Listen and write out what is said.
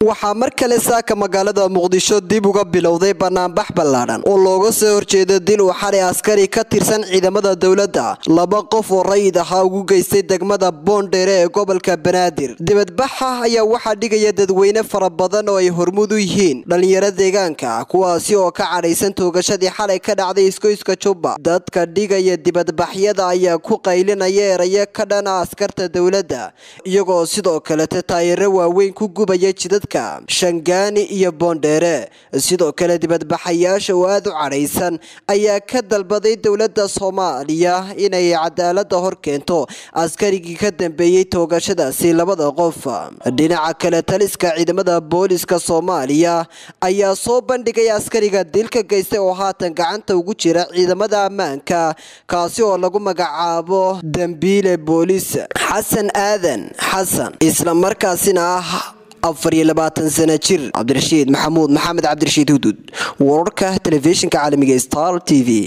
waxaa mar kale saaka magaalada muqdisho dib uga bilowday banaanbax ballaadhan oo looga soo horjeedo dil uu xalay askari ka tirsan ciidamada dowladda laba qof oo rayid ahaa ugu geystay degmada boondheere ee gobolka banaadir dibadbaxa ayaa waxaa dhigaya dadweyne fara badan oo ay hormuud u yihiin dhalinyaro deegaanka kuwaasi oo ka cadhaysan toogashadii xalay ka dhacday iskoyska jubba dadka dhigaya dibadbaxyada ayaa ku qaylinaya erayo ka dhana askarta dowladda iyagoo sidoo kalete taayiro waaweyn ku gubaya jidadka shangaani iyo boondheere sidoo kale dibadbaxayaasha oo aada u cadhaysan ayaa ka dalbaday dowladda soomaaliya inay cadaalada hor keento askarigii ka dambeeyey toogashadaasi labada qof dhinaca kale taliska ciidamada booliska soomaaliya ayaa soo bandhigay askariga dilka geystay oo haatan gacanta ugu jira ciidamada ammaanka kaasi oo lagu magacaabo dambiile booliis xasan aadan xasan islamarkaasina ah afar iyo labaatan sana jir cabdirashiid maxamuud maxamed cabdirashiid hudud wararka telefishinka caalamiga star t v